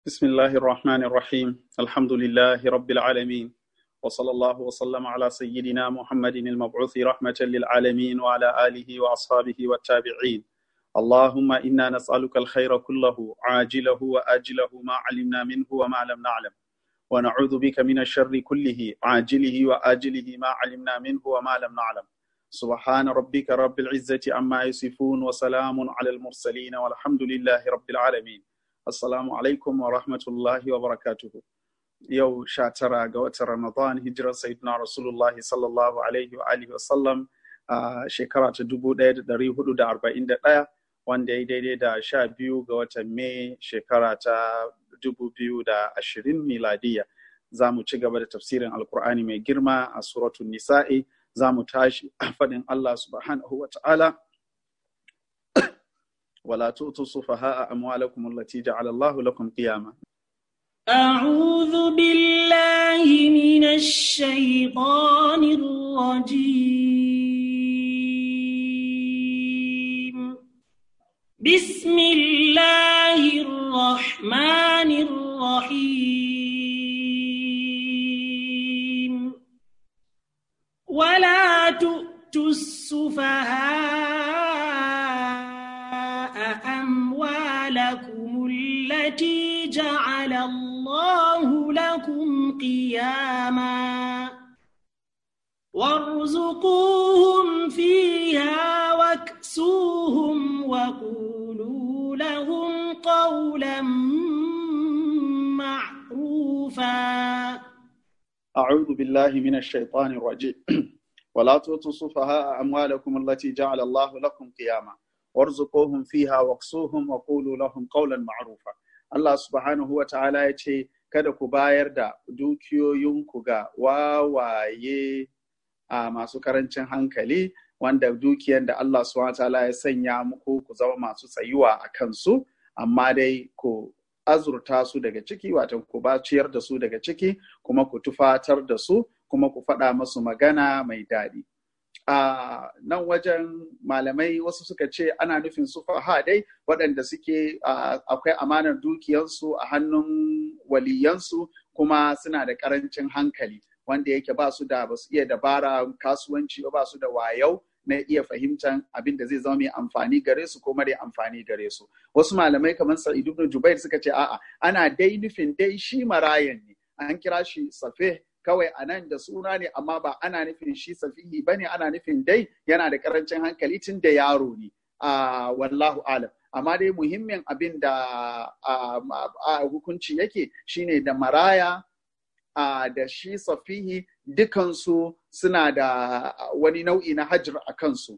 بسم الله الرحمن الرحيم الحمد لله رب العالمين وصلى الله وسلم على سيدنا محمد المبعوث رحمة للعالمين وعلى آله وأصحابه والتابعين اللهم إنا نسألك الخير كله عاجله وآجله ما علمنا منه وما لم نعلم ونعوذ بك من الشر كله عاجله وآجله ما علمنا منه وما لم نعلم سبحان ربك رب العزة عما يصفون وسلام على المرسلين والحمد لله رب العالمين Assalamu alaikum wa rahmatullahi wa barakatuhu. Yau sha tara ga watan Ramadan hijirar Sayyidina Rasulullah sallallahu alaihi wa alihi wasallam a shekara ta dubu ɗaya da ɗari hudu da arba'in da ɗaya wanda ya daidai da sha biyu ga watan Mai shekara ta dubu biyu da ashirin miladiya. Za mu ci gaba da tafsirin Alkur'ani mai girma a suratun Nisa'i za mu tashi a faɗin Allah subhanahu wa ta'ala. ولا تؤتوا السفهاء أموالكم التي جعل الله لكم قياما أعوذ بالله من الشيطان الرجيم بسم الله الرحمن الرحيم ولا تؤتوا السفهاء أموالكم التي جعل الله لكم قياما وارزقوهم فيها واكسوهم وقولوا لهم قولا معروفا أعوذ بالله من الشيطان الرجيم ولا تؤتوا السفهاء أموالكم التي جعل الله لكم قياما warzuquhum fiha waqsuhum wa qulu lahum qawlan ma'rufa Allah subhanahu wa ta'ala ya ce kada ku bayar da dukiyoyinku ga wawaye a masu karancin hankali wanda dukiyan da Allah subhanahu wa ta'ala ya sanya muku ku zama masu tsayuwa a kansu amma dai ku azurta su daga ciki wato ku ba ciyar da su daga ciki kuma ku tufatar da su kuma ku faɗa masu magana mai daɗi a nan wajen malamai wasu suka ce ana nufin su dai waɗanda suke akwai amanar dukiyansu a hannun waliyansu kuma suna da ƙarancin hankali wanda yake ba su da ba su iya dabara kasuwanci ba su da wayau na iya fahimtar abin da zai zama mai amfani gare su ko mara amfani gare su wasu malamai kamar sa'id ibn jubair suka ce a'a ana dai nufin dai shi marayan ne an kira shi safe kawai a nan da suna ne amma ba ana nufin shi safihi ba ne ana nufin dai yana da karancin hankali tun da yaro ne a wallahu alam amma dai muhimmin abin da a hukunci yake shine da maraya da shi safihi dukansu suna da wani nau'i na hajjar a kansu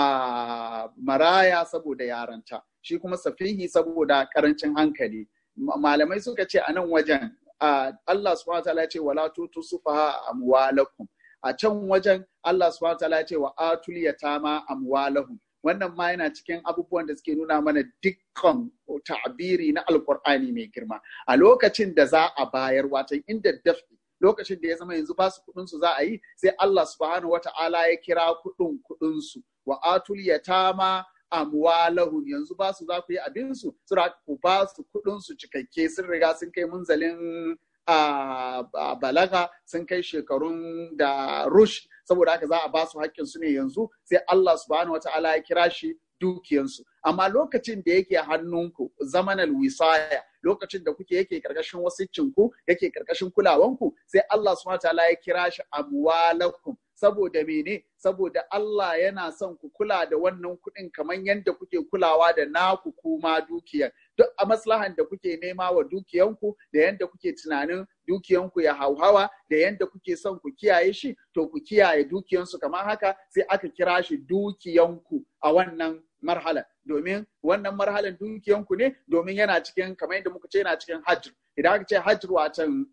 a maraya saboda yaranta shi kuma safihi saboda karancin hankali malamai suka ce a nan wajen Uh, Allah subhanahu wa ta'ala ya ce wala tutu sufaha amwalakum a can wajen Allah subhanahu wa ta'ala ya ce wa atul yatama amwalahum wannan ma yana cikin abubuwan da suke nuna mana dukkan ta'biri na alqur'ani mai girma a lokacin da za a bayar watan inda dafi lokacin da ya zama yanzu ba su kudin su za a yi sai Allah subhanahu wa ta'ala ya kira kudin kudin su wa atul yatama amwalahum yanzu ba su za ku yi abin su sura ku ba su kudin su cikakke sun riga sun kai munzalin a balaga sun kai shekarun da rush saboda haka za a ba su haƙƙin su ne yanzu sai Allah subhanahu wataala ya kira shi dukiyansu amma lokacin da yake hannunku zamanal wisaya lokacin da kuke yake karkashin wasiccinku yake karkashin kulawanku sai Allah subhanahu wataala ya kira shi amwalakum saboda mene saboda Allah yana son ku kula da wannan kuɗin kamar yadda kuke kulawa da naku kuma dukiyar duk a maslahan da kuke nema wa dukiyanku da yadda kuke tunanin dukiyanku ya hauhawa da yadda kuke son ku kiyaye shi to ku kiyaye dukiyansu kamar haka sai aka kira shi dukiyanku a wannan marhala domin wannan marhalan dukiyanku ne domin yana cikin kamar yadda muka ce yana cikin hajj idan aka ce hajj watan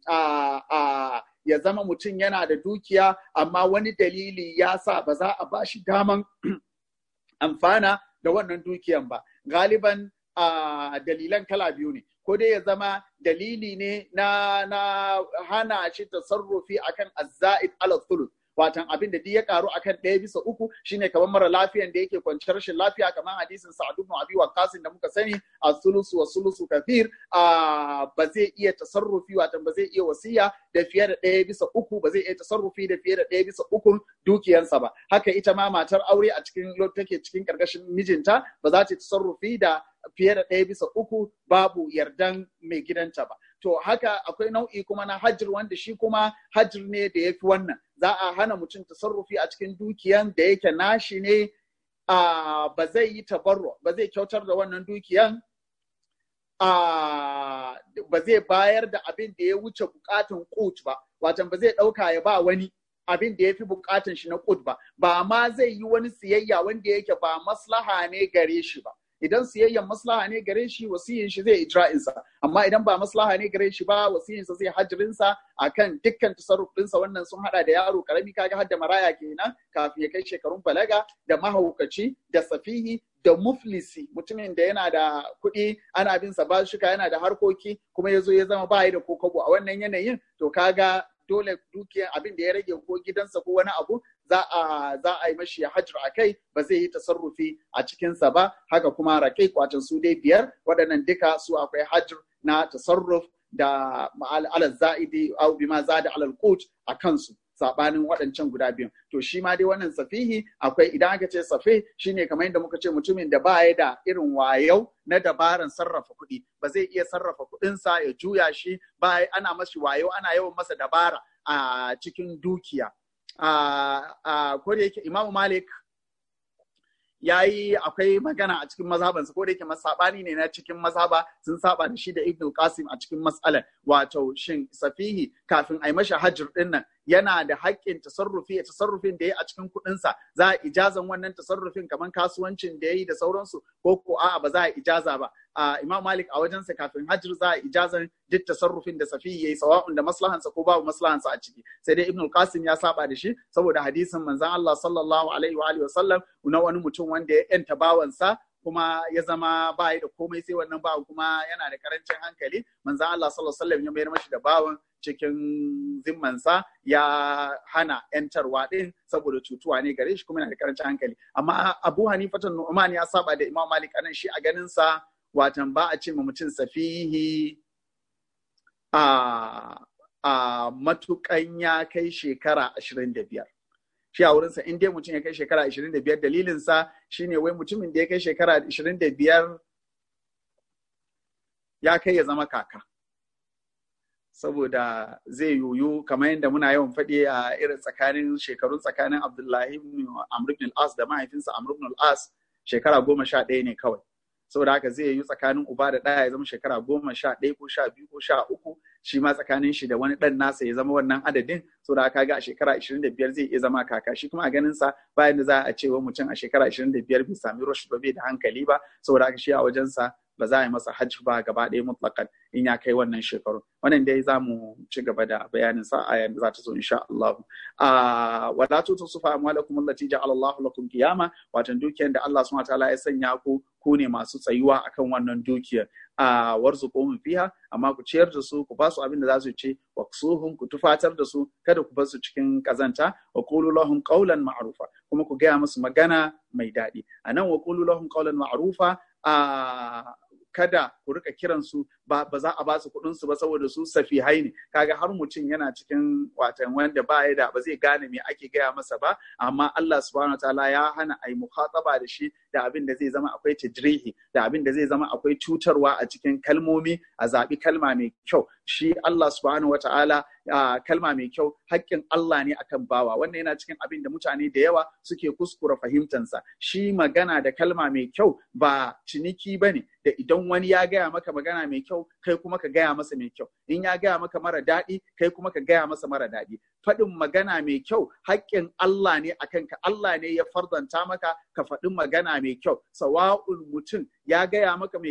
a ya zama mutum yana da dukiya amma wani dalili ya sa ba za a bashi daman amfana da wannan dukiyan ba galiban a dalilan kala biyu ne ko dai ya zama dalili ne na na hana shi tasarrufi akan azza'id ala thuluth watan abin da duk ya karu akan ɗaya bisa uku shine kamar mara lafiyan da yake kwanciyar rashin lafiya kamar hadisin Sa'ad ibn Abi Waqqas da muka sani as-sulusu wa sulusu kathir ba zai iya tasarrufi watan ba zai iya wasiya da fiye da ɗaya bisa uku ba zai iya tasarrufi da fiye da ɗaya bisa uku dukiyansa ba haka ita ma matar aure a cikin take cikin karkashin mijinta ba za ta tasarrufi da fiye da ɗaya bisa uku babu yardan mai gidanta ba to haka akwai nau'i kuma na hajjir wanda shi kuma hajjir ne da ya fi wannan za a hana mutum tasarrufi a cikin dukiyan da yake nashi ne ba zai yi tabarro ba zai kyautar da wannan dukiyan ba zai bayar da abin da ya wuce bukatun kut ba watan ba zai ɗauka ya ba wani abin da ya fi bukatun shi na kut ba ba ma zai yi wani siyayya wanda yake ba maslaha ne gare shi ba idan siyayyan maslaha ne gare shi wasiyin shi zai ijra'insa amma idan ba maslaha ne gare shi ba wasiyin sa zai hajjirinsa akan dukkan tasarrufinsa wannan sun hada da yaro karami kaga hadda maraya kenan kafin ya kai shekarun balaga da mahaukaci da safihi da muflisi mutumin da yana da kuɗi ana bin sa bashuka yana da harkoki kuma ya zo ya zama bayi da kokobo a wannan yanayin to kaga dole dukiyar abin da ya rage ko gidansa ko wani abu za a za a yi mashi hajjar a kai ba zai yi tasarrufi a cikinsa ba haka kuma rakai kwacin su dai biyar waɗannan duka su akwai hajjar na tasarruf da alal za'idi au bima zada alal qut a kansu sabanin waɗancan guda biyun to shi ma dai wannan safihi akwai idan aka ce safi shine kamar yadda muka ce mutumin da ba ya da irin wayau na dabaran sarrafa kuɗi ba zai iya sarrafa kuɗinsa ya juya shi ba ana mashi wayo ana yawan masa dabara a cikin dukiya a ko da yake Imam Malik ya yi akwai magana a cikin mazhabansa ko da yake masabani ne na cikin mazhaba sun saba da shi da Ibn Qasim a cikin mas'alar wato shin safihi kafin a yi mashi hajjir din nan yana da haƙƙin tasarrufi a tasarrufin da ya a cikin kuɗinsa za a ijazan wannan tasarrufin kamar kasuwancin da ya yi da sauransu ko ko a'a ba za a ijaza ba a Imam Malik a wajensa kafin hajjir za a ijazan duk tasarrufin da safihi yayi sawa'un da maslahansa ko babu maslahansa a ciki sai dai Ibn Qasim ya saba da shi saboda hadisin manzon Allah sallallahu alaihi wa alihi wasallam na wani mutum wanda ya yanta bawansa kuma ya zama ba da komai sai wannan bawan kuma yana da karancin hankali manzon Allah sallallahu alaihi wasallam ya mayar mashi da bawan cikin zimmansa ya hana ‘yantarwa ɗin saboda cutuwa ne gare shi kuma yana da karancin hankali. Amma Abu Hanifatan Nu'man ya saba da Imam Malik anan shi a ganinsa watan ba a ce ma mutum safihi a a matukan ya kai shekara ashirin da biyar. Shi a wurinsa in dai mutum ya kai shekara ashirin da biyar dalilinsa shine wai mutumin da ya kai shekara ashirin da biyar ya kai ya zama kaka. saboda zai yoyo kamar yadda muna yawan faɗi a irin tsakanin shekarun tsakanin Abdullahi Amr ibn al-As da mahaifinsa Amr ibn al-As shekara goma sha ɗaya ne kawai. Saboda haka zai yi tsakanin uba da ɗaya ya zama shekara goma sha ɗaya ko sha biyu ko sha uku shi ma tsakanin shi da wani ɗan nasa ya zama wannan adadin saboda haka ga a shekara ashirin da biyar zai iya zama kaka shi kuma a ganin sa bayan da za a ce wa mutum a shekara ashirin da biyar bai sami rush ba bai da hankali ba saboda haka shi a wajensa ba za a yi masa hajji ba gaba ɗaya mutlakan in ya kai wannan shekaru wannan dai za mu ci gaba da bayanin sa a yanzu za ta zo insha Allah a wala tutu sufa amwalakum allati ja'ala Allah lakum qiyama watan dukiyar da Allah subhanahu wataala ya sanya ku ku ne masu tsayuwa akan wannan dukiyar a warzuquhum fiha amma ku ciyar da su ku ba su abin da za su ci waksuhum ku tufatar da su kada ku bar su cikin kazanta wa qulu lahum qawlan ma'rufa kuma ku gaya musu magana mai daɗi anan wa qulu lahum qawlan ma'rufa a kada ku rika kiransu ba ba za a ba su kuɗin su ba saboda su safihai ne kaga har mutum yana cikin watan wanda ba ya da ba zai gane me ake gaya masa ba amma Allah subhanahu wataala ya hana ai mukhataba da shi da abin da zai zama akwai tajrihi da abin da zai zama akwai cutarwa a cikin kalmomi a zaɓi kalma mai kyau shi Allah subhanahu wataala kalma mai kyau haƙƙin Allah ne akan bawa wannan yana cikin abin da mutane da yawa suke kuskura fahimtansa shi magana da kalma mai kyau ba ciniki bane da idan wani ya gaya maka magana mai kyau kai kuma ka gaya masa mai kyau in ya gaya maka mara daɗi kai kuma ka gaya masa mara daɗi faɗin magana mai kyau haƙƙin Allah ne a kanka Allah ne ya fardanta maka ka faɗi magana mai kyau sawa'un mutum ya gaya maka mai kyau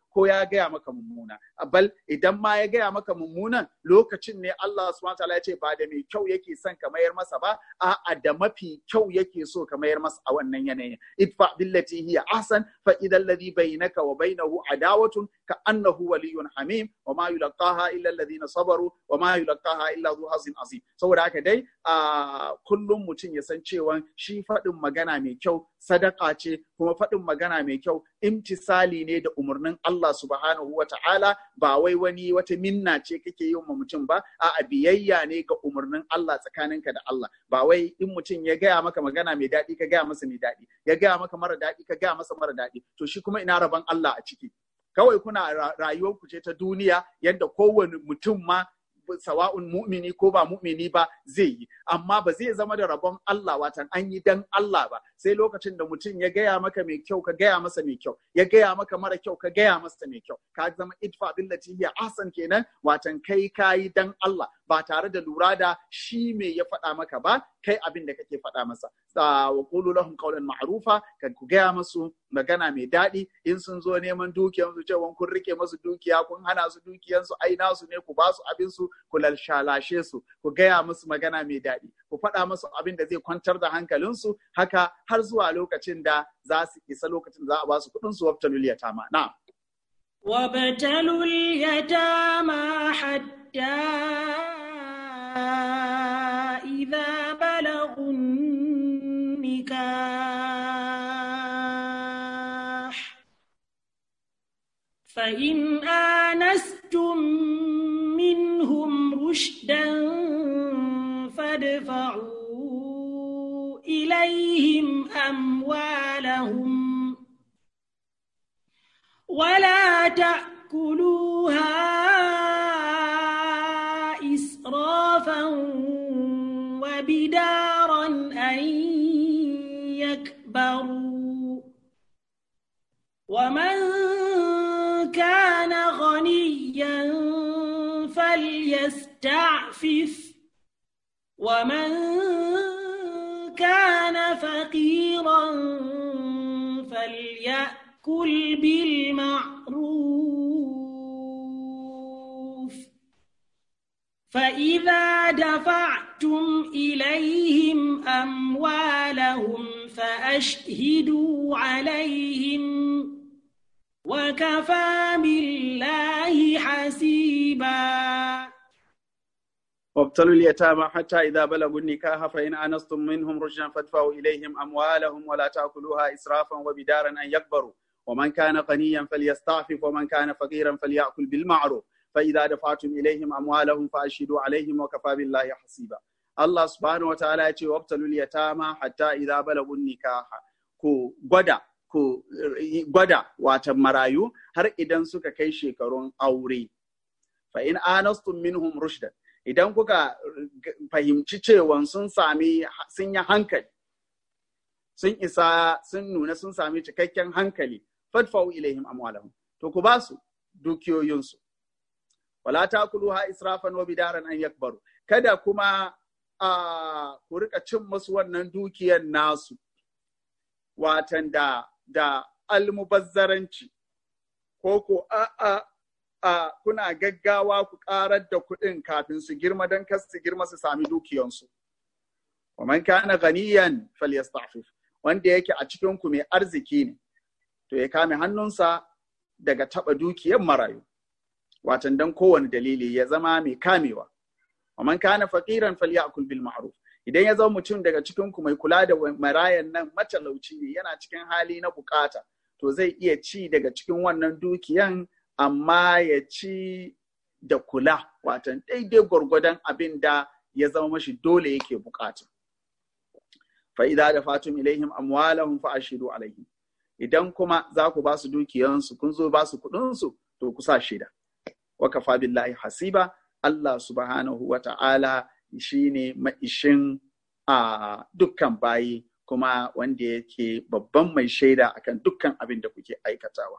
ko ya gaya maka mummuna bal idan ma ya gaya maka mummunan lokacin ne Allah subhanahu wataala ya ce ba da mai kyau yake son ka mayar masa ba a'a da mafi kyau yake so ka mayar masa a wannan yanayin idfa billati hiya ahsan fa idal ladhi bainaka wa bainahu adawatun ka annahu waliyyun hamim wa ma yulqaha illa alladhina sabaru wa ma yulqaha illa dhu hazin azim saboda haka dai a kullum mutum ya san cewa shi faɗin magana mai kyau sadaka ce kuma faɗin magana mai kyau imtisali ne da umarnin Allah subhanahu wa ta'ala ba wai wani wata minna ce kake yi wa mutum ba a biyayya ne ga umarnin Allah tsakaninka da Allah ba wai in mutum ya gaya maka magana mai daɗi ka gaya masa mai daɗi ya gaya maka mara daɗi ka gaya masa mara daɗi to shi kuma ina rabon Allah a ciki kawai kuna rayuwar ku ce ta duniya yadda kowane mutum ma sawa'un mu'mini ko ba mu'mini ba zai yi amma ba zai zama da rabon Allah watan an yi dan Allah ba sai lokacin da mutum ya gaya maka mai kyau ka gaya masa mai kyau ya gaya maka mara kyau ka gaya masa mai kyau ka zama idfa billati hiya ahsan kenan watan kai kayi dan Allah ba tare da lura da shi me ya faɗa maka ba kai abin da kake faɗa masa wa qulu lahum qawlan ma'rufa ka ku gaya masu magana mai daɗi in sun zo neman dukiyan su cewa kun rike masu dukiya kun hana su dukiyan su ai nasu ne ku ba su abin su ku lalshalashe su ku gaya musu magana mai daɗi ku faɗa musu abin da zai kwantar da hankalin su haka har zuwa lokacin da za su isa lokacin da za a ba su kuɗin su wabtalul yatama na وابتلوا اليتامى حتى إذا بلغوا النكاح فإن آنستم منهم رشدا فادفعوا إليهم أموالهم ولا تأكلوها إسرافا وبدارا أن يكبروا ومن كان غنيا فليستعفف ومن كان فقيرا فليأكل بالمعروف فإذا دفعتم إليهم أموالهم فأشهدوا عليهم وكفى بالله حسيبا وابتلوا اليتامى حتى إذا بلغوا النكاح فإن آنستم منهم رشدا فادفعوا إليهم أموالهم ولا تأكلوها إسرافا وبدارا أن يكبروا ومن كان غنيا فليستعفف ومن كان فقيرا فليأكل بالمعروف فإذا دفعتم إليهم أموالهم فأشهدوا عليهم وكفى بالله حسيبا الله سبحانه وتعالى يقول وابتلوا اليتامى حتى إذا بلغوا النكاح ku gwada ku gwada watan marayu har idan suka kai shekarun aure fa in anastum minhum rushdan idan kuka fahimci cewa sun sami sun yi hankali sun isa sun nuna sun sami cikakken hankali fadfa'u ilaihim amwalahum to ku ba su dukiyoyinsu wala takuluha israfan wa bidaran an yakbaru kada kuma a ku rika cin musu wannan dukiyar nasu watan da da almubazzaranci ko ko a'a a kuna gaggawa ku karar da kuɗin kafin su girma don kas su girma su sami dukiyansu. Wa man kana ganiyan falyastafif wanda yake a cikin ku mai arziki ne to ya kame hannunsa daga taba dukiyar marayu. Watan dan kowane dalili ya zama mai kamewa. Wa man kana faqiran falyakul bil ma'ruf. Idan ya zama mutum daga cikin ku mai kula da marayan nan matalauci ne yana cikin hali na bukata to zai iya ci daga cikin wannan dukiyan amma ya ci da kula watan daidai gwargwadon abin da ya zama mashi dole yake bukata. Fa idza da fatum ilaihim amwalahum fa ashidu alaihim. Idan kuma za ku ba su dukiyansu kun zo ba su kuɗinsu to ku sa shida. Wa kafa billahi hasiba Allah subhanahu wa ta'ala shine maishin a dukkan bayi kuma wanda yake babban mai shaida akan dukkan abin da kuke aikatawa.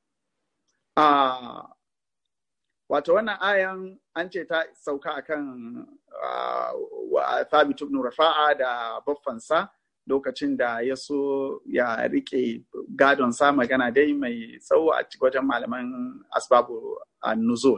Uh, wato wannan ayan an ce ta sauka akan uh, Thabit ibn Rafa'a da baffansa lokacin da ya so ya rike gadon sa magana dai mai tsawo a wajen malaman asbabu nuzul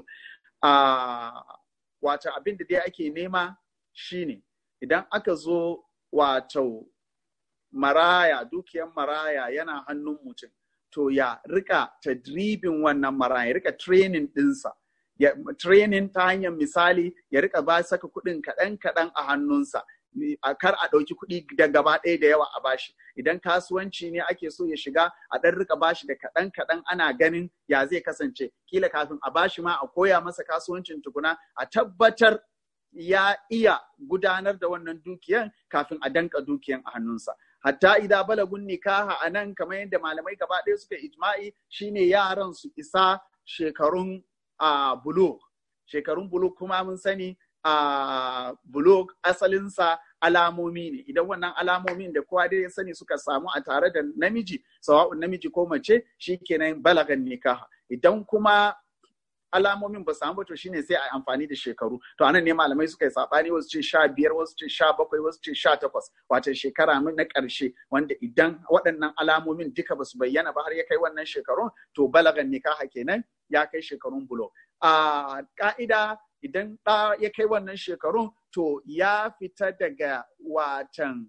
wato abin da dai ake nema shine idan aka zo wato maraya dukiyan maraya yana hannun mutum to ya rika tadribin wannan maraya ya rika training dinsa ya training ta hanyar misali ya rika ba saka kuɗin kaɗan kaɗan a hannunsa a kar a ɗauki kuɗi da gaba ɗaya da yawa a bashi idan kasuwanci ne ake so ya shiga a ɗan rika bashi da kaɗan kaɗan ana ganin ya zai kasance kila kafin a bashi ma a koya masa kasuwancin tukuna a tabbatar ya iya gudanar da wannan dukiyan kafin a danka dukiyan a hannunsa hatta idan balagun nikaha a nan kamar yadda malamai gaba ɗaya suka ijma'i shine yaran su isa shekarun a bulug shekarun bulug kuma mun sani a bulug asalinsa alamomi ne idan wannan alamomin da kowa dai ya sani suka samu a tare da namiji sawa'un namiji ko mace shikenan balagan nikaha idan kuma alamomin ba samu to shine sai a amfani da shekaru to anan ne malamai suka yi sabani wasu ce sha biyar wasu ce sha bakwai wasu ce sha takwas wato shekara na ƙarshe wanda idan waɗannan alamomin duka ba su bayyana ba har ya kai wannan shekarun to balagan nikaha kenan ya kai shekarun bulo a ka'ida idan ɗa ya kai wannan shekarun to ya fita daga watan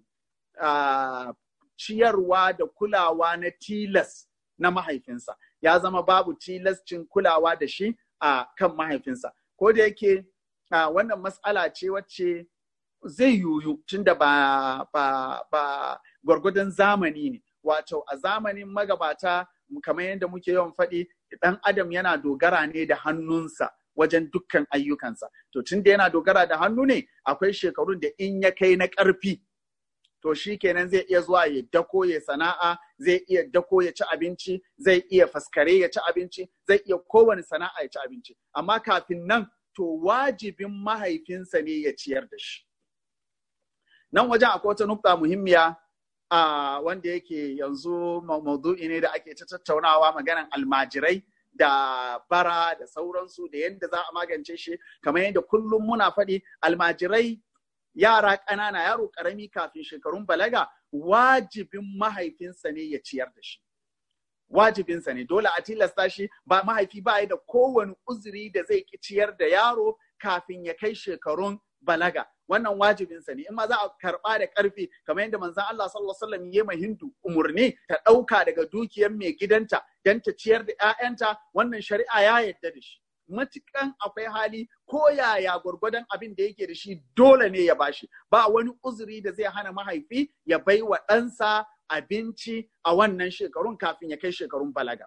ciyarwa da kulawa na tilas na mahaifinsa ya zama babu tilascin kulawa da shi a kan mahaifinsa ko da yake wannan matsala ce wacce zai yuyu tunda ba ba ba gwargwadon zamani ne wato a zamanin magabata kamar yadda muke yawan faɗi ɗan adam yana dogara ne da hannunsa wajen dukkan ayyukansa to tunda yana dogara da hannu ne akwai shekarun da in ya kai na ƙarfi to shi kenan zai iya zuwa ya dako ya sana'a zai iya dako ya ci abinci zai iya faskare ya ci abinci zai iya kowane sana'a ya ci abinci amma kafin nan to wajibin mahaifinsa ne ya ciyar da shi nan wajen akwai wata nukta muhimmiya a wanda yake yanzu maudu'i ne da ake ta tattaunawa maganan almajirai da bara da sauransu da yadda za a magance shi kamar yadda kullum muna faɗi almajirai yara ƙanana yaro ƙarami kafin shekarun balaga wajibin mahaifinsa ne ya ciyar da shi wajibinsa ne dole a tilasta shi ba mahaifi ba da kowane uzuri da zai ki ciyar da yaro kafin ya kai shekarun balaga wannan wajibinsa ne in ma za a karɓa da ƙarfi kamar yadda manzon Allah sallallahu alaihi wasallam ya hindu umurni ta ɗauka daga dukiyar mai gidanta don ta ciyar da 'ya'yanta wannan shari'a ya yarda da shi matukan akwai hali ko yaya gwargwadon abin da yake da shi dole ne ya bashi ba wani uzuri da zai hana mahaifi ya bai wa ɗansa abinci a wannan shekarun kafin ya kai shekarun balaga.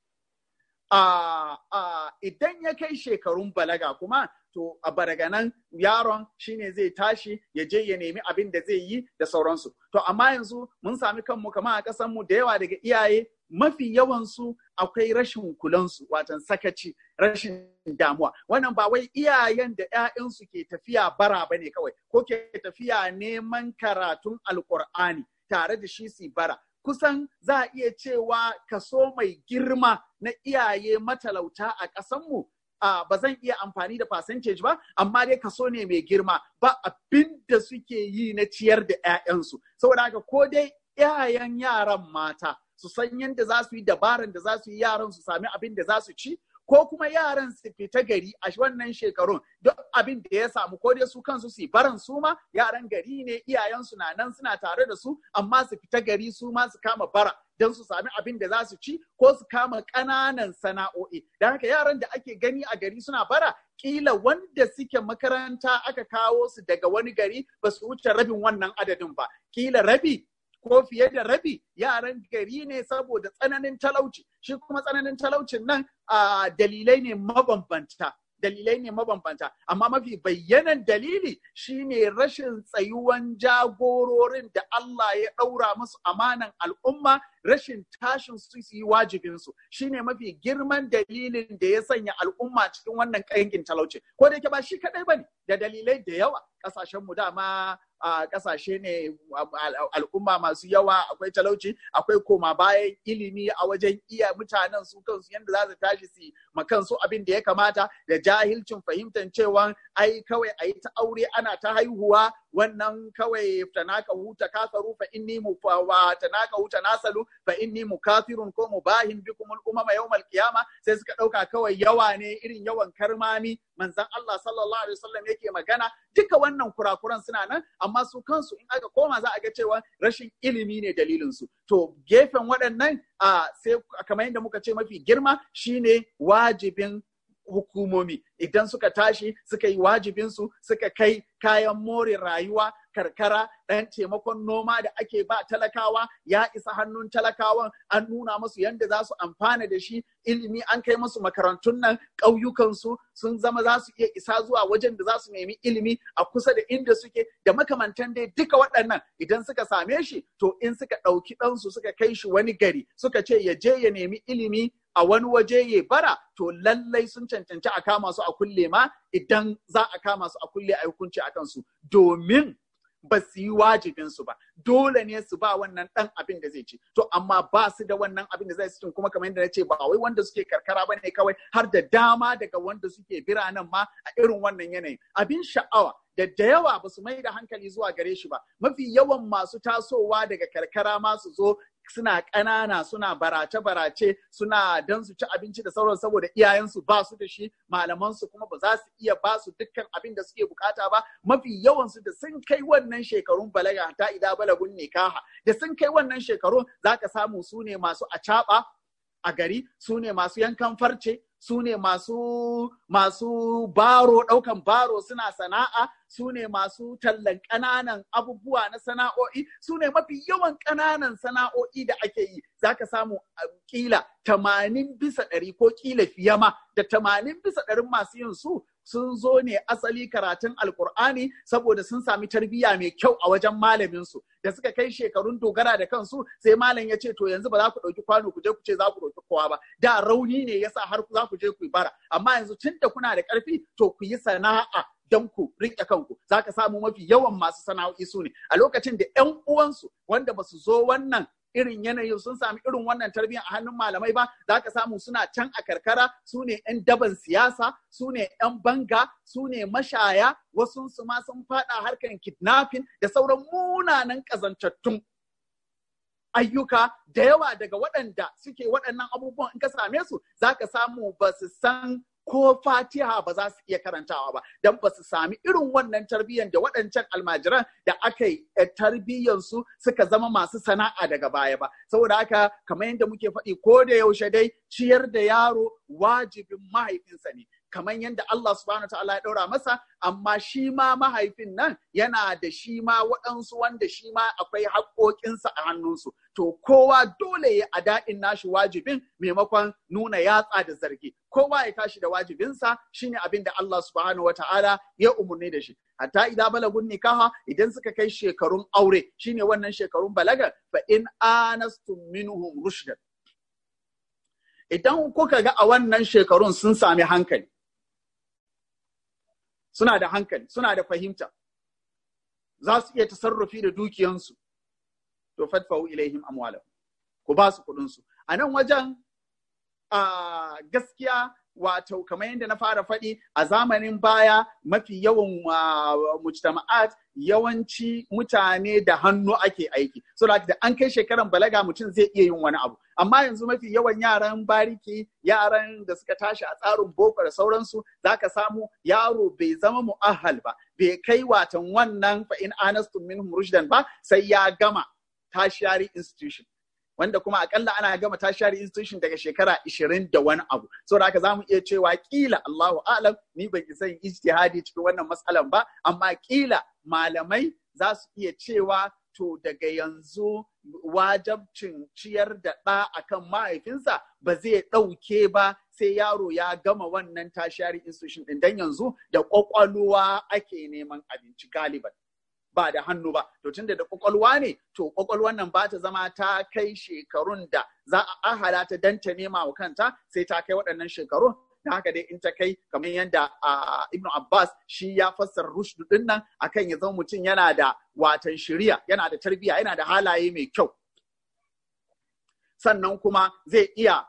Idan ya kai shekarun balaga kuma to a baraganan yaron shine zai tashi ya je ya nemi abin da zai yi da sauransu. To amma yanzu mun sami kanmu kama a ƙasanmu da yawa daga iyaye mafi yawansu akwai rashin kulansu watan sakaci rashin damuwa wannan ba wai iyayen da 'ya'yansu ke tafiya bara ba ne kawai ko ke tafiya neman karatun alkur'ani tare da shi su bara kusan za a iya cewa kaso mai girma na iyaye matalauta a ƙasanmu Uh, ba zan iya amfani da percentage ba amma dai kaso ne mai girma ba abin da suke yi na ciyar da 'ya'yansu saboda haka ko dai 'ya'yan yaran mata su san yadda za su yi dabaran da za su yi yaran su sami abin da za su ci ko kuma yaran su fita gari a wannan shekarun duk abin da ya samu ko dai su kansu su baran su ma yaran gari ne iyayensu na nan suna tare da su amma su fita gari su ma su kama bara don su sami abin da za su ci ko su kama ƙananan sana'o'i da haka yaran da ake gani a gari suna bara kila wanda suke makaranta aka kawo su daga wani gari ba su wuce rabin wannan adadin ba kila rabi ko fiye da rabi yaran gari ne saboda tsananin talauci shi kuma tsananin talaucin nan a dalilai ne mabambanta dalilai ne mabambanta amma mafi bayyanan dalili shine rashin tsayuwan jagororin da Allah ya ɗaura musu amanan al'umma rashin tashin su su yi wajibin su shine mafi girman dalilin da ya sanya al'umma cikin wannan kangin talauci ko da yake ba shi kadai bane da dalilai da yawa kasashen mu dama a kasashe ne al'umma masu yawa akwai talauci akwai koma bayan ilimi a wajen iya mutanen su kansu yadda za su tashi su ma kansu abin da ya kamata da jahilcin fahimtar cewa ai kawai a yi ta aure ana ta haihuwa wannan kawai tanaka huta kasaru fa inni mu wa tanaka huta nasalu fa inni mukafirun ko mubahin bikum al umama yawmal qiyama sai suka dauka kawai yawa ne irin yawan karmami manzon Allah sallallahu alaihi wasallam yake magana duka wannan kurakuran suna nan amma su kansu in aka koma za a ga cewa rashin ilimi ne dalilin su to gefen waɗannan a sai kamar yadda muka ce mafi girma shine wajibin hukumomi idan suka tashi suka yi wajibinsu suka kai kayan more rayuwa karkara ɗan taimakon noma da ake ba talakawa ya isa hannun talakawan an nuna musu yadda za su amfana da shi ilimi an kai musu makarantun nan ƙauyukansu sun zama za su iya isa zuwa wajen da za su nemi ilimi a kusa da inda suke da makamantan dai duka waɗannan idan suka same shi to in suka ɗauki ɗansu suka kai shi wani gari suka ce ya je ya nemi ilimi a wani waje ya bara to lallai sun cancanci a kama su a kulle ma idan za a kama su a kulle a hukunci a kansu domin ba su yi wajibinsu ba dole ne su ba wannan dan abin da zai ci to amma ba su da wannan abin da zai ci kuma kamar yadda na ce ba wai wanda suke karkara ba ne kawai har da dama daga wanda suke biranen ma a irin wannan yanayin abin sha'awa da da yawa ba su mai da hankali zuwa gare shi ba mafi yawan masu tasowa daga karkara ma su zo suna ƙanana suna barace-barace suna don su ci abinci da sauran saboda iyayensu ba su da shi malamansu kuma ba za su iya ba su dukkan abin da suke bukata ba mafi yawansu da sun kai wannan shekarun balaga ta ida balagun nikaha da sun kai wannan shekarun za ka samu su ne masu acaɓa a gari su ne masu yankan farce su ne masu masu baro ɗaukan baro suna sana'a su ne masu tallan ƙananan abubuwa na sana'o'i su ne mafi yawan ƙananan sana'o'i da ake yi za ka samu kila tamanin bisa ɗari ko kila fiye ma da tamanin bisa ɗarin masu yin su sun zo ne asali karatun alkur'ani saboda sun sami tarbiyya mai kyau a wajen malamin su da suka kai shekarun dogara da kansu sai malam ya ce to yanzu ba za ku ɗauki kwano ku je ku ce za ku ɗauki kowa ba da rauni ne yasa har za ku je ku yi bara amma yanzu tun da kuna da ƙarfi to ku yi sana'a don ku riƙe kanku za ka samu mafi yawan masu sana'o'i su ne a lokacin da 'yan uwansu wanda ba su zo wannan irin yanayin sun sami irin wannan tarbiyyar a hannun malamai ba za ka samu suna can a karkara su ne 'yan daban siyasa su ne 'yan banga su ne mashaya wasu su ma sun fada harkar kidnapping da sauran munanan ƙazantattun ayyuka da yawa daga waɗanda suke waɗannan abubuwan in ka same su za ka samu ba su san ko fatiha ba za su iya karantawa ba don ba su sami irin wannan tarbiyyar da waɗancan almajiran da aka yi tarbiyyansu suka zama masu sana'a daga baya ba saboda haka kamar yadda muke faɗi ko da yaushe dai ciyar da yaro wajibin mahaifinsa ne kamar yadda Allah subhanahu ta'ala ya ɗaura masa amma shi ma mahaifin nan yana da shi ma waɗansu wanda shi ma akwai haƙoƙinsa a hannunsu to kowa dole ya a daɗin nashi wajibin maimakon nuna yatsa da zargi kowa ya tashi da wajibinsa shine abin da Allah subhanahu wata'ala ya umarni da shi hatta idan balagun nikaha idan suka kai shekarun aure shine wannan shekarun balaga fa in anastum minhum rushdan idan kuka ga a wannan shekarun sun sami hankali suna da hankali suna da fahimta za su iya tasarrufi da dukiyansu to fadfahu ilaihim amwalahum ku ba su kuɗin su a nan wajen a gaskiya wato kamar yadda na fara faɗi a zamanin baya mafi yawan mujtama'at yawanci mutane da hannu ake aiki so da an kai shekaran balaga mutum zai iya yin wani abu amma yanzu mafi yawan yaran bariki yaran da suka tashi a tsarin boko da sauransu zaka samu yaro bai zama mu'ahal ba bai kai watan wannan fa in anastum minhum rushdan ba sai ya gama tertiary institution wanda kuma akalla ana gama tertiary institution daga shekara 20 da wani abu saboda haka zamu iya cewa kila Allahu a'lam ni ban isa yin ijtihadi cikin wannan matsalan ba amma kila malamai za su iya cewa to daga yanzu wajabcin ciyar da ɗa akan mahaifinsa ba zai ɗauke ba sai yaro ya gama wannan tertiary institution ɗin dan yanzu da ƙwaƙwalwa ake neman abinci galiban ba da hannu ba to tunda da kwakwalwa ne to kwakwalwan nan ba ta zama ta kai shekarun da za a ahala ta dan ta nema wa kanta sai ta kai waɗannan shekarun da haka dai in ta kai kamar yadda Ibn Abbas shi ya fassara rushdu din nan akan ya zama mutum yana da watan shiriya yana da tarbiyya yana da halaye mai kyau sannan kuma zai iya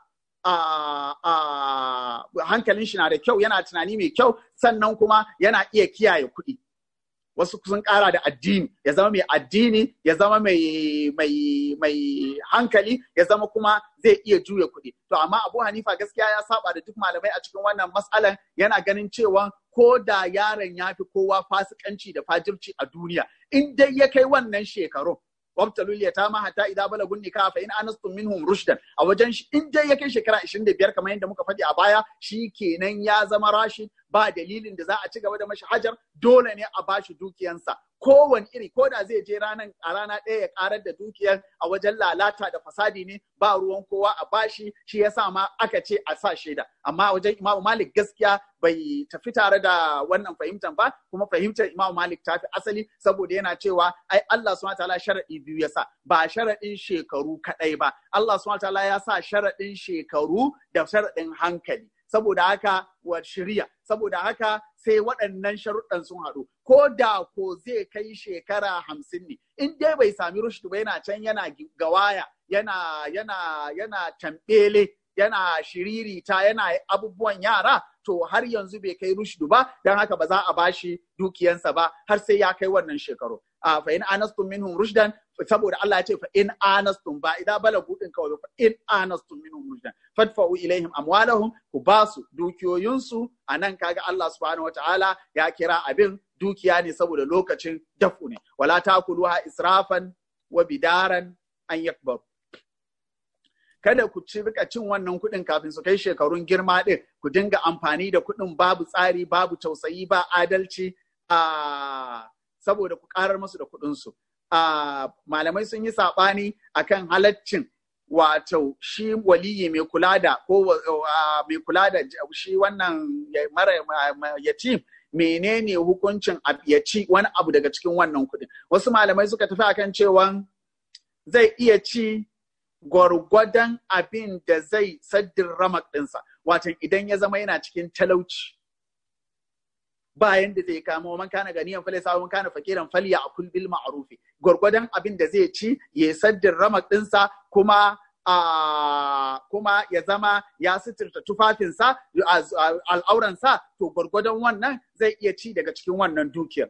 hankalin shi na da kyau yana tunani mai kyau sannan kuma yana iya kiyaye kuɗi wasu sun ƙara da addini ya zama mai addini ya zama mai mai mai hankali ya zama kuma zai iya juya kuɗi to amma Abu Hanifa gaskiya ya saba da duk malamai a cikin wannan matsalan yana ganin cewa ko da yaron ya fi kowa fasikanci da fajirci a duniya in dai ya kai wannan shekarun wabtalul yatama hatta idza balagun nikah fa in anastum minhum rushdan a wajen shi in dai ya kai shekara 25 kamar yadda muka faɗi a baya shi kenan ya zama rashid ba dalilin da za a ci gaba da mashi hajar dole ne a bashi dukiyansa kowane iri ko da zai je ranan a rana ɗaya ya karar da dukiyar a wajen lalata da fasadi ne ba ruwan kowa a bashi shi yasa ma aka ce a sa shaida amma wajen imamu malik gaskiya bai tafi tare da wannan fahimtar ba kuma fahimtar imamu malik ta fi asali saboda yana cewa ai Allah subhanahu wataala sharadi biyu ya sa ba sharadin shekaru kadai ba Allah subhanahu wataala ya sa sharadin shekaru da sharadin hankali saboda haka wa shirya saboda haka sai waɗannan sharuɗan sun haɗu ko da ko zai kai shekara hamsin ne in dai bai sami rushdu ba yana can yana gawaya yana yana yana tambele yana shiririta yana abubuwan yara to har yanzu bai kai rushdu ba don haka ba za a bashi dukiyansa ba har sai ya kai wannan shekaru a fa in anastum minhum rushdan saboda Allah ya ce fa in anastum ba idan balagu din kawai fa in anastum minhum rushdan fadfa'u ilaihim amwalahum ku basu dukiyoyinsu anan kaga Allah subhanahu wataala ya kira abin dukiya ne saboda lokacin dafu ne wala takuluha israfan wa bidaran an yakbar kada ku ci rika cin wannan kuɗin kafin su kai shekarun girma ɗin ku dinga amfani da kuɗin babu tsari babu tausayi ba adalci a saboda ku ƙarar musu da kuɗinsu. malamai sun yi saɓani akan halaccin wato shi waliyi mai kula da ko mai kula da shi wannan mara yatim menene hukuncin ya ci wani abu daga cikin wannan kuɗin wasu malamai suka tafi akan cewa zai iya ci gwargwadon abin da zai saddin ramak ɗinsa watan idan ya zama yana cikin talauci bayan da zai kama man kana ganiyan fale sa man kana fakiran falya a kul bil ma'rufi gwargwadon abin da zai ci ya saddin ramak ɗinsa kuma a kuma ya zama ya suturta tufafinsa al'auransa to gwargwadon wannan zai iya ci daga cikin wannan dukiyar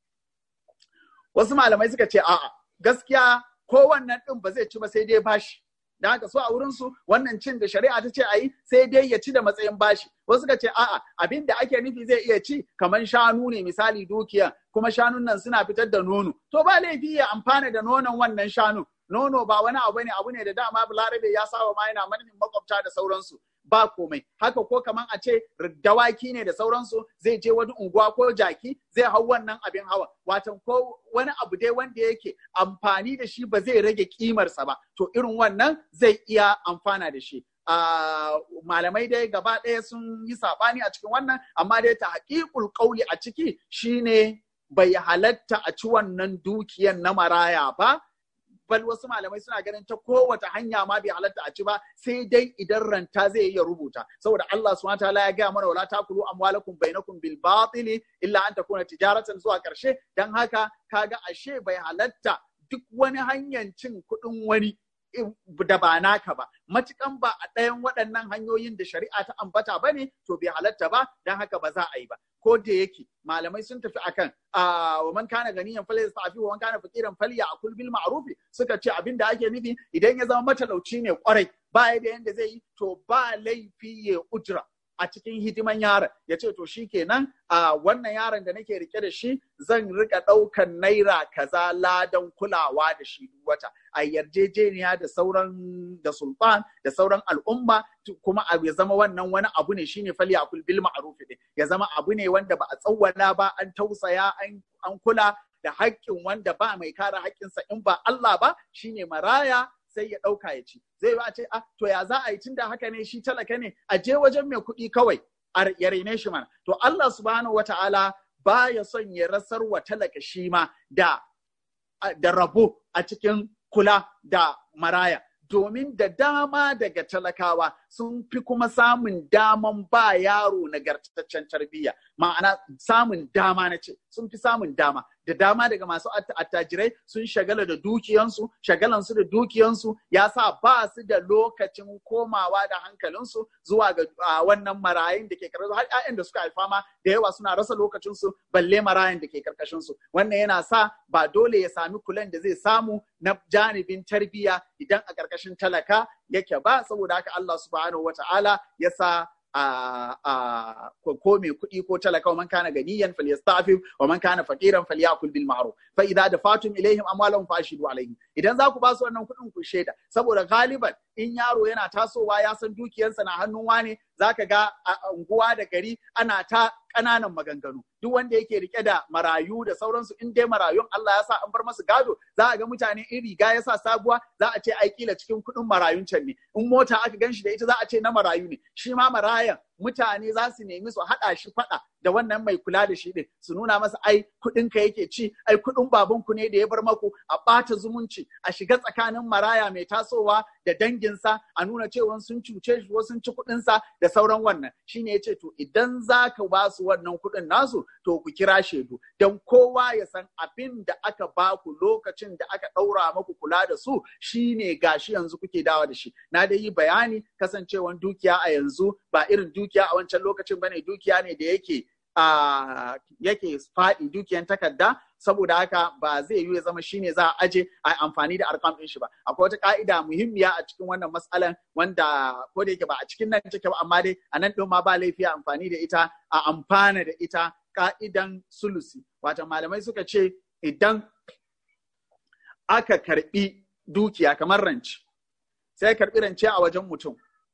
wasu malamai suka ce a'a gaskiya ko wannan ɗin ba zai ci ba sai dai bashi da haka so a wurin su wannan cin da shari'a ta ce a yi sai dai ya ci da matsayin bashi wasu suka ce a'a abin da ake nufi zai iya ci kamar shanu ne misali dukiya kuma shanun nan suna fitar da nono to ba laifi ya amfana da nonon wannan shanu nono ba wani abu ne abu ne da dama larabe ya saba ma yana manufin makwabta da sauransu ba komai haka ko kaman a ce dawaki ne da sauransu zai je wani unguwa ko jaki zai hau wannan abin hawa watan ko wani abu dai wanda yake amfani da shi ba zai rage kimarsa ba to irin wannan zai iya amfana da shi malamai dai gaba ɗaya sun yi saɓani a cikin wannan amma dai ta haƙiƙul ƙauli a ciki shine bai halatta a ci wannan dukiyan na maraya ba bal wasu malamai suna ganin ta kowace hanya ma bai halatta a ci ba sai dai idan ranta zai iya rubuta saboda Allah subhanahu wataala ya gaya mana wala takulu amwalakum bainakum bil batili illa an takuna tijaratan zuwa karshe dan haka kaga ashe bai halatta duk wani hanyar cin kuɗin wani da ba naka ba matukan ba a ɗayan waɗannan hanyoyin da shari'a ta ambata ba ne to bai halatta ba don haka ba za a yi ba ko da yake malamai sun tafi akan wa man kana ganiyan fal yastafi wa man kana faqiran falya akul bil ma'ruf suka ce abin da ake nufi idan ya zama matalauci ne kwarai ba da yanda zai yi to ba laifi ya ujra a cikin hidiman yaron ya ce to shi kenan a wannan yaron da nake rike da shi zan rika ɗaukan naira kaza ladan kulawa da shi duk wata a yarjejeniya da sauran da sultan da sauran al'umma kuma ya zama wannan wani abu ne shine fali akul bil ma'ruf din ya zama abu ne wanda ba a tsawwala ba an tausaya an kula da haƙƙin wanda ba mai kare haƙƙinsa in ba Allah ba shine maraya sai ya ɗauka ya ci zai yi a ce ah to ya za a yi tunda haka ne shi talaka ne a je wajen mai kuɗi kawai ya raine shi mana to Allah subhanahu wata'ala baya son ya rasar wa talaka shi ma da da rabo a cikin kula da maraya domin da dama daga talakawa sun fi kuma samun daman ba yaro nagartaccen tarbiyya ma'ana samun dama na ce sun fi samun dama da dama daga masu attajirai sun shagala da dukiyansu shagalansu da dukiyansu ya sa ba su da lokacin komawa da hankalinsu zuwa ga wannan marayun da ke karkashin har 'ya'yan da suka haifa ma da yawa suna rasa lokacinsu balle marayun da ke karkashinsu wannan yana sa ba dole ya sami kulan da zai samu na janibin tarbiyya idan a karkashin talaka yake ba saboda haka Allah subhanahu wata'ala ya sa a ko mai kuɗi ko talaka wa man kana ganiyan falyastafif wa man kana faqiran falyakul bil ma'ruf fa idza dafatum ilaihim amwalahum fashidu alaihim idan za ku ba su wannan kuɗin ku shaida saboda galiban in yaro yana tasowa ya san dukiyarsa na hannun wane zaka ga a unguwa da gari ana ta ƙananan maganganu duk wanda yake rike da marayu da sauransu in dai marayun Allah ya sa an bar masu gado za a ga mutane in riga ya sa sabuwa za a ce ai kila cikin kuɗin marayun can ne in mota aka gan shi da ita za a ce na marayu ne shi ma marayan mutane za su nemi su haɗa shi faɗa da wannan mai kula da shi ɗin su nuna masa ai kuɗin ka yake ci ai kuɗin babanku ne da ya bar maku a ɓata zumunci a shiga tsakanin maraya mai tasowa da danginsa a nuna cewa sun cuce shi ko sun ci kuɗinsa da sauran wannan shine ya ce to idan za ka ba su wannan kuɗin nasu to ku kira shaidu don kowa ya san abin da aka ba ku lokacin da aka ɗaura maku kula da su shine gashi yanzu kuke dawa da shi na dai yi bayani kasancewan dukiya a yanzu ba irin dukiya a wancan lokacin bane dukiya ne da yake a yake faɗi dukiyan takarda saboda haka ba zai yi ya zama shine za a aje a amfani da arkam ɗin shi ba akwai wata ka'ida muhimmiya a cikin wannan matsalan wanda ko da yake ba a cikin nan take ba amma dai a nan ɗin ma ba laifi a amfani da ita a amfana da ita ka'idan sulusi wata malamai suka ce idan aka karbi dukiya kamar rance sai karbi rance a wajen mutum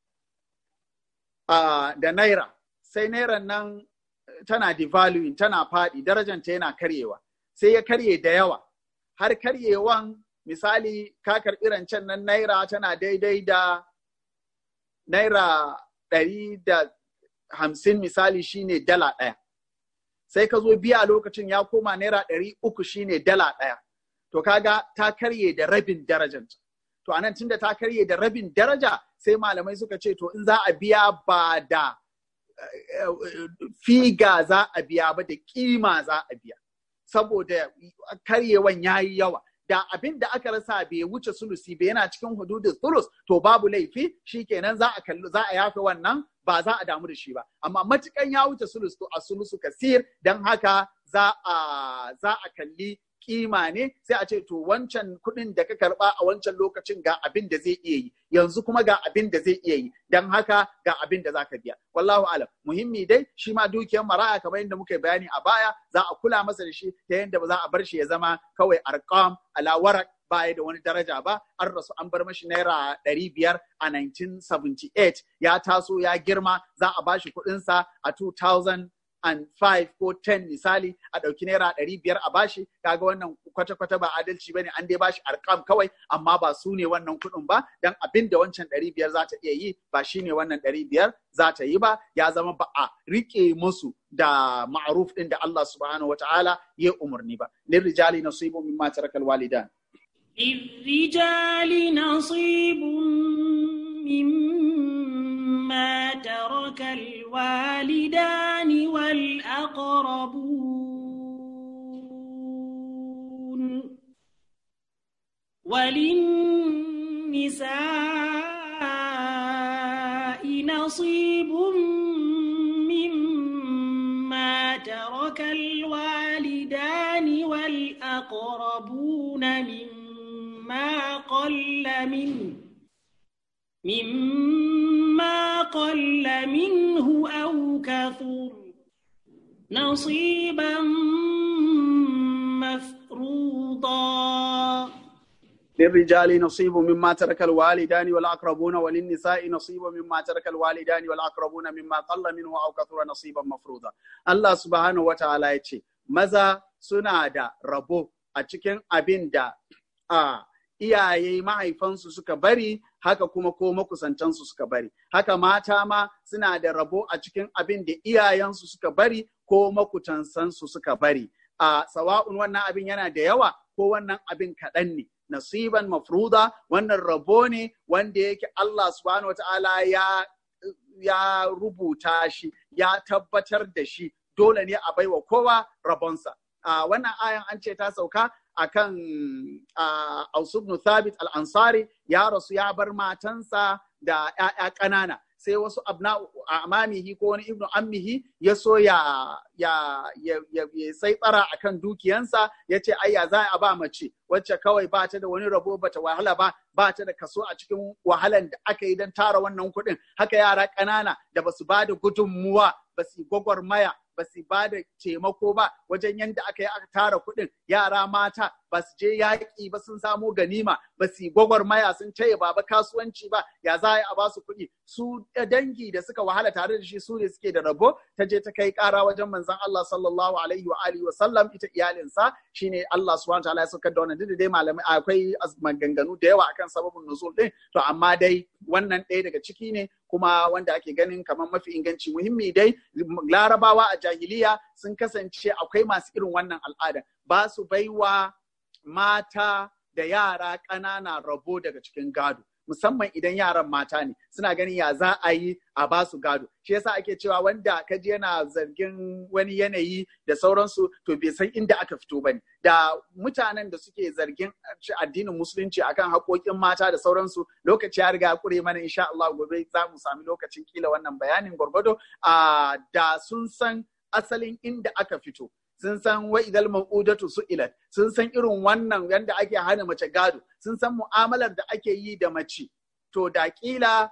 da naira sai nairan nan tana devaluing tana faɗi darajanta yana karyewa sai ya karye da yawa har karyewan misali ka karɓi rancen nan naira tana daidai da naira ɗari da hamsin misali shine dala ɗaya sai ka zo biya lokacin ya koma naira ɗari uku shine dala ɗaya to kaga ta karye da rabin darajanta to anan tunda ta karye da rabin daraja sai malamai suka ce to in za a biya ba da figa za a biya ba da kima za a biya saboda karyewan ya yi yawa da abin da aka rasa bai wuce sulusi ba yana cikin hududin sulus to babu laifi shikenan za a kalli za a yafe wannan ba za a damu da shi ba amma matukan ya wuce sulus to a sulusu kasir dan haka za a za a kalli kima ne sai a ce to wancan kuɗin da ka karɓa a wancan lokacin ga abin da zai iya yi yanzu kuma ga abin da zai iya yi don haka ga abin da zaka biya wallahu alam muhimmi dai shi ma dukiyar maraya kamar yadda muka bayani a baya za a kula masa da shi ta yadda ba za a bar shi ya zama kawai arkam ala warak baya da wani daraja ba an rasu an bar mashi naira ɗari biyar a 1978 ya taso ya girma za a bashi kuɗinsa a 2000 and five ko ten misali a ɗauki naira ɗari biyar a bashi kaga wannan kwata-kwata ba adalci bane an dai bashi arkam kawai amma ba su ne wannan kuɗin ba dan abin da wancan ɗari biyar za ta iya yi ba shi ne wannan ɗari biyar za ta yi ba ya zama ba a riƙe musu da ma'aruf ɗin da Allah subhanahu wata'ala ya umarni ba lirrijali nasibu mimma tarakal walidan للرجال نصيب مما ترك الوالدان والأقربون وللنساء نصيب مما ترك الوالدان والأقربون مما قل منه مما قل منه أو كثر نصيبا مفروضا للرجال نصيب مما ترك الوالدان والأقربون وللنساء نصيب مما ترك الوالدان والأقربون مما قل منه أو كثر نصيبا مفروضا الله سبحانه وتعالى يتشي maza suna da rabo a cikin abin da a iyaye mahaifansu suka bari haka kuma ko makusantansu suka bari haka mata ma suna da rabo a cikin abin da iyayensu suka bari ko makutansansu suka bari a sawa'un wannan abin yana da yawa ko wannan abin kaɗan ne nasiban mafruda wannan rabo ne wanda yake Allah subhanahu wataala ya ya rubuta shi ya tabbatar da shi dole ne a baiwa kowa rabonsa a wannan ayan an ce ta sauka akan Aus ibn Thabit al-Ansari ya rasu ya bar matansa da ‘ya'ya ƙanana sai wasu abna amamihi ko wani ibnu ammihi ya so ya ya ya ya sai tsara akan dukiyansa ya ce ai ya za a ba mace wacce kawai ba ta da wani rabo bata wahala ba ba ta da kaso a cikin wahalan da aka yi don tara wannan kuɗin haka yara ƙanana da basu ba da gudunmuwa ba su gwagwarmaya ba su ba da taimako ba wajen yadda aka yi aka tara kuɗin yara mata ba su je yaƙi ba sun samo ganima ba su gwagwarmaya sun taya baba kasuwanci ba ya za a ba su kuɗi su dangi da suka wahala tare da shi su ne suke da rabo ta je ta kai ƙara wajen manzon Allah sallallahu alaihi wa alihi wa sallam ita iyalinsa shine Allah subhanahu wa ta'ala ya saukar da wannan duk da dai malamai akwai maganganu da yawa akan sababin nuzul din to amma dai wannan ɗaya daga ciki ne kuma wanda ake ganin kamar mafi inganci muhimmi dai larabawa a jahiliya sun kasance akwai masu irin wannan al'ada ba su baiwa mata da yara ƙanana rabo daga cikin gado musamman idan yaran mata ne suna ganin ya za a yi a ba su gado shi yasa ake cewa wanda kaji yana zargin wani yanayi da sauransu to bai san inda aka fito bane da mutanen da suke zargin addinin musulunci akan haƙoƙin mata da sauransu lokaci ya riga kure mana insha Allah gobe za mu sami lokacin kila wannan bayanin gwargwado a da sun san asalin inda aka fito sun san wa idal mau'udatu su'ilat sun san irin wannan yanda ake hana mace gado sun san mu'amalar da ake yi da mace to da kila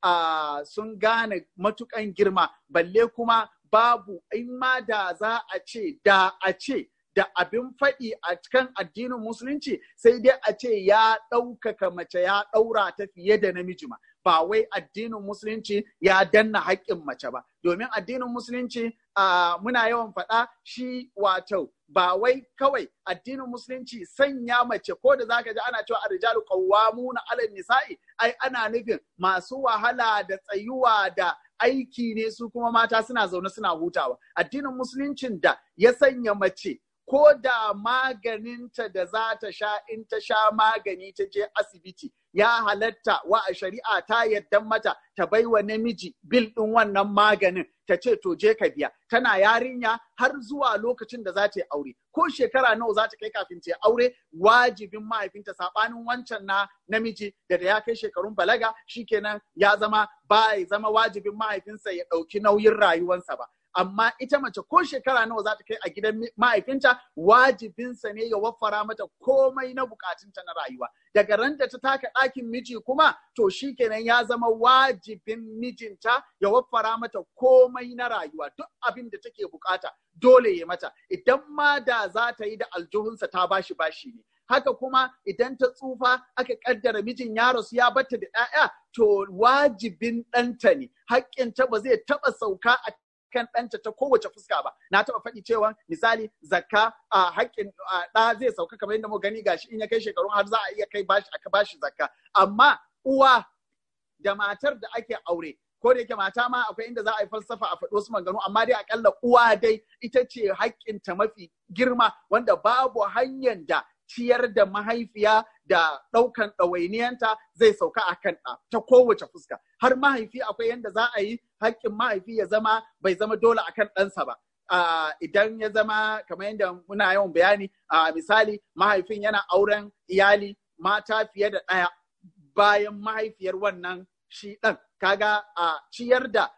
uh, sun gane matukan girma balle kuma babu in ma da za a ce da a ce da abin faɗi a cikin addinin musulunci sai dai a ce ya ɗaukaka mace ya ɗaura ta fiye da namiji ma ba wai addinin musulunci ya danna haƙƙin mace ba domin addinin musulunci uh, muna yawan faɗa shi wato ba wai kawai addinin musulunci sanya mace ko da zaka ji ana cewa arrijalu qawwamuna 'ala nisa'i ai ana nufin masu wahala da tsayuwa da aiki ne su kuma mata suna zaune suna hutawa addinin musuluncin da ya sanya mace ko da maganinta da za ta sha in ta sha magani ta je asibiti ya halatta wa a shari'a ta yadda mata ta bai wa namiji bil ɗin wannan maganin ta ce to je ka biya tana yarinya har zuwa lokacin da za ta yi aure ko shekara nawa za ta kai kafin ta yi aure wajibin mahaifinta saɓanin wancan na namiji da da ya kai shekarun balaga shikenan ya zama ba ya zama wajibin mahaifinsa ya ɗauki nauyin rayuwansa ba amma ita mace ko shekara nawa za ta kai a gidan mahaifinta wajibinsa ne ya waffara mata komai na bukatunta na rayuwa daga ran da ta taka ɗakin miji kuma to shi kenan ya zama wajibin mijinta ya waffara mata komai na rayuwa duk abin da take bukata dole ya mata idan ma da za ta yi da aljuhunsa ta bashi bashi ne haka kuma idan ta tsufa aka kaddara mijin ya rasu ya batta da 'ya'ya to wajibin ɗanta ne haƙƙinta ba zai taɓa sauka a kan ɗanta ta kowace fuska ba na taɓa faɗi cewa misali zakka a haƙƙin ɗa zai sauka kamar yadda muka gani gashi in ya kai shekarun har za a iya kai bashi aka bashi zakka amma uwa da matar da ake aure ko da yake mata ma akwai inda za a yi falsafa a faɗo su maganu amma dai akalla uwa dai ita ce haƙƙinta mafi girma wanda babu hanyar da ciyar da mahaifiya da ɗaukan ɗawainiyanta zai sauka a kan ɗa ta kowace fuska har mahaifi akwai yadda za a yi haƙƙin mahaifi ya zama bai zama dole akan ɗansa ba idan ya zama kamar yadda muna yawan bayani a misali mahaifin yana auren iyali mata fiye da ɗaya bayan mahaifiyar wannan shi ɗan kaga a ciyar da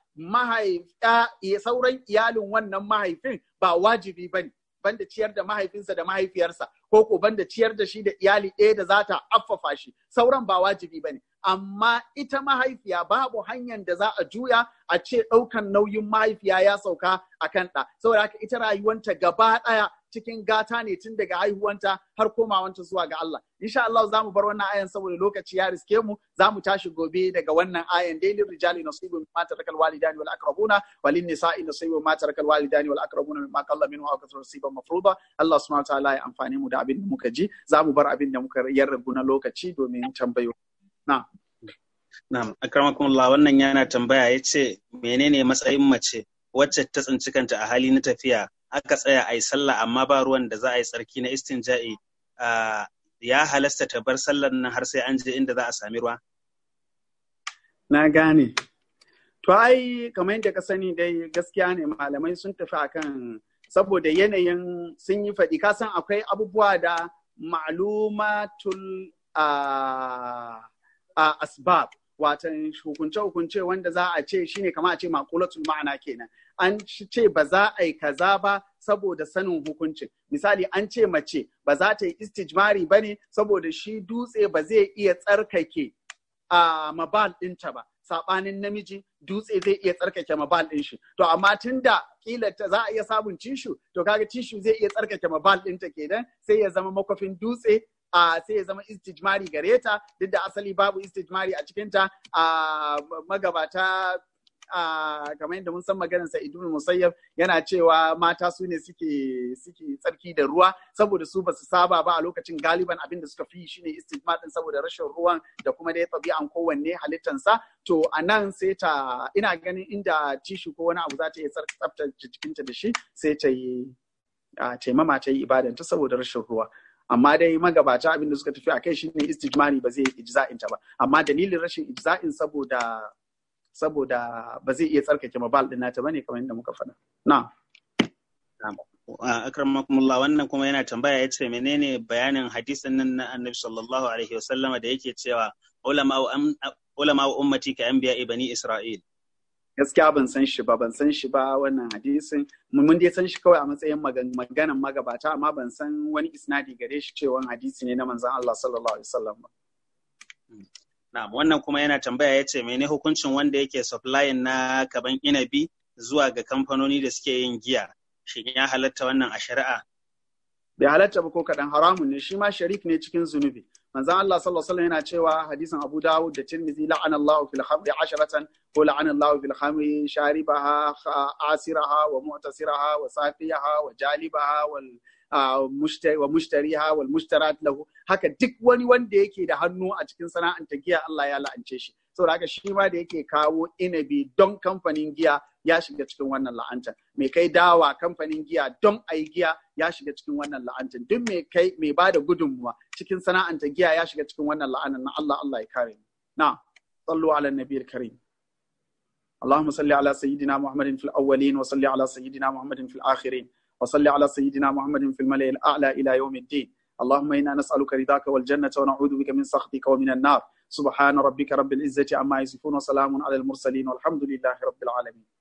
mahaifiya sauran iyalin wannan mahaifin ba wajibi ba ne banda ciyar da mahaifinsa da mahaifiyarsa ko ko banda ciyar da shi da iyali ɗaya da za ta affafa shi sauran ba wajibi ba ne amma ita mahaifiya babu hanyar da za a juya a ce ɗaukan nauyin mahaifiya ya sauka a kan ɗa saboda haka ita rayuwanta gaba ɗaya cikin gata ne tun daga haihuwanta har komawanta zuwa ga Allah insha Allah za mu bar wannan ayan saboda lokaci ya riske mu za mu tashi gobe daga wannan ayan dailin rijali nasibu mimma tarakal walidani wal aqrabuna walin nisa'i nasibu mimma tarakal walidani wal aqrabuna mimma qalla minhu aw kasara nasiban mafruḍa Allah subhanahu wa ta'ala ya amfane mu da abin da muka ji za mu bar abin da muka yarrabu na lokaci domin tambayo na Na'am, akramakumullah wannan yana tambaya ya ce menene matsayin mace wacce ta tsinci kanta a hali na tafiya aka tsaya a yi sallah amma ba ruwan da za a yi tsarki na istinja'i ya halasta ta bar sallar nan har sai an je inda za a sami ruwa? Na gane. To ai kamar yadda ka sani dai gaskiya ne malamai sun tafi akan saboda yanayin sun yi faɗi kasan akwai abubuwa da ma'lumatul a asbab watan hukunce-hukunce wanda za a ce shine kama a ce makulatul ma'ana kenan an ce ba za a yi kaza ba saboda sanin hukuncin misali an ce mace ba za ta yi istijmari ba ne saboda shi dutse ba zai iya tsarkake a mabal ɗinta ba saɓanin namiji dutse zai iya tsarkake mabal ɗin shi to amma tun da kila za a iya samun tishu to kaga tishu zai iya tsarkake mabal ɗinta kenan sai ya zama makwafin dutse a sai ya zama istijmari gare ta duk da asali babu istijmari a cikinta a magabata a kamar yadda mun san maganar sa ibn musayyab yana cewa mata su ne suke suke tsarki da ruwa saboda su basu saba ba a lokacin galiban abin da suka fi shine istijmar din saboda rashin ruwan da kuma dai tabi'an kowanne halittansa to a nan sai ta ina ganin inda tishu ko wani abu za ta iya tsaftace jikinta da shi sai ta yi taimama ta yi ibadanta saboda rashin ruwa amma dai magabata abin da suka tafi a kai shine istijmari ba zai ijza'in ta ba amma dalilin rashin ijza'in saboda saboda ba zai iya tsarkake mabal din nata bane kamar yadda muka faɗa na akramakumullah wannan kuma yana tambaya ya ce menene bayanin hadisin nan na annabi sallallahu alaihi wasallama da yake cewa ulama ummati ka anbiya bani isra'il gaskiya ban san shi ba ban san shi ba wannan hadisin mun dai san shi kawai a matsayin maganan magabata amma ban san wani isnadi gare shi cewa hadisi ne na manzon Allah sallallahu alaihi wasallam ba Na'am, wannan kuma yana tambaya ya ce mene hukuncin wanda yake supplying na kaban inabi zuwa ga kamfanoni da suke yin giya. Shin ya halatta wannan a shari'a? Bai halatta ba ko kaɗan haramun ne shi ma sharik ne cikin zunubi. Manzon Allah sallallahu alaihi wasallam yana cewa hadisin Abu Dawud da Tirmidhi la'ana Allahu fil khamri asharatan ko la'ana Allahu fil khamri sharibaha asiraha wa mu'tasiraha wa safiyaha wa jalibaha wal wa mushtariha wal mushtarat lahu haka duk wani wanda yake da hannu a cikin sana'anta giya Allah ya la'ance shi saboda haka shi ma da yake kawo inabi don kamfanin giya ya shiga cikin wannan la'antar mai kai dawa kamfanin giya don ayi giya ya shiga cikin wannan la'antar duk mai kai mai bada gudunmuwa cikin sana'anta giya ya shiga cikin wannan la'anar na Allah Allah ya kare mu na sallu ala nabiyil karim اللهم صل على سيدنا محمد في الأولين وصل على سيدنا محمد في الآخرين وصل على سيدنا محمد في الملأ الأعلى إلى يوم الدين اللهم إنا نسألك رضاك والجنة ونعوذ بك من سخطك ومن النار سبحان ربك رب العزة عما يصفون وسلام على المرسلين والحمد لله رب العالمين